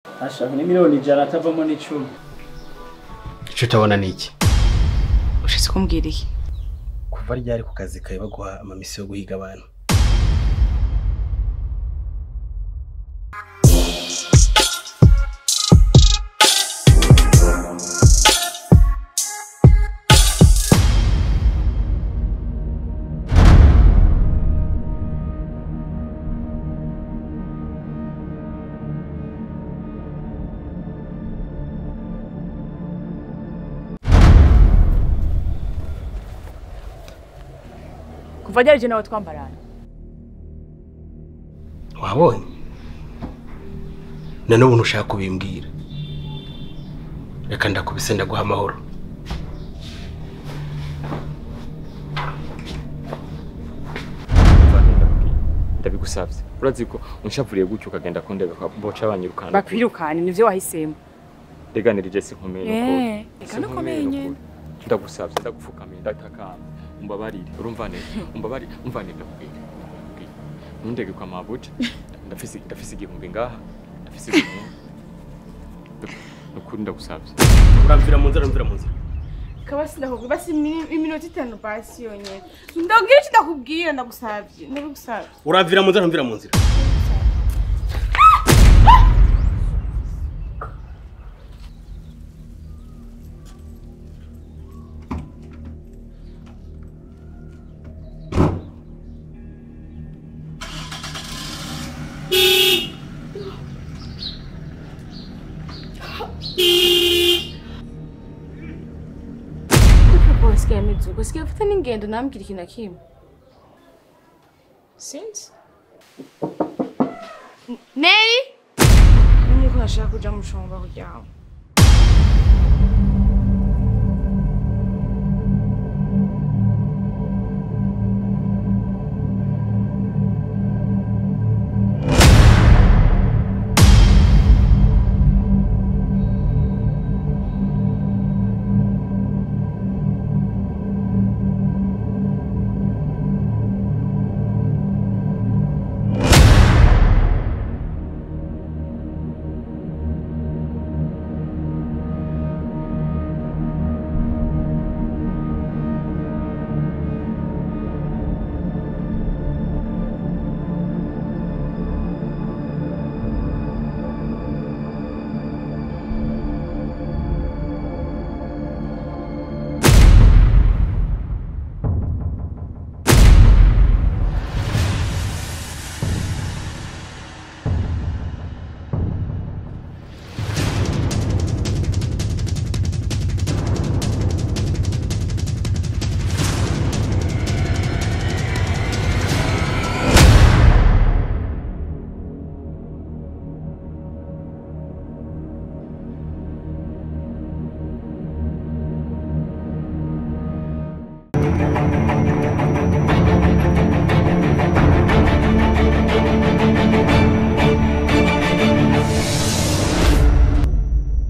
ashaka ni miliyoni ijana atavamo n'icumi icyo utabona ni iki ushitse kumbwira iki kuva ryari ku kazi kawe baguha amamisi yo guhiga abantu kuva ryari je nawe twambarana wabonye na n'ubu ntushaka kubimbwira reka ndakubise ndaguha amahoro ndabigusabye urazi ko unshavuriye gutyo ukagenda kundega boca banyirukana bakwirukane nivyo wahisemo reganirije sinkomeye Eh, reka nukomeye nyene ndagusabye ndagupfukamiye ndatakamba umbabarire urumva neza umbabarire umva neza ndakubwira ndakubwira. ntundege kwa mabuja ndafise ndafise igihumbi ngaha ndafise igihumbi nukuri ndagusabye uramvira mu nzira uramvira mu nzira kabasi ndakubwira basi imi- iminota itanu basi yonyene ndabwira iki ndakubwira ndagusavye ndabigusavye uramvira mu nzira uramvira mu nzira papa wasigaye ameze uko asigaye afite n'ingendo ntambwira ikintu na kimwe sinzi neri nuko nashaka kuja mu shomba kuryama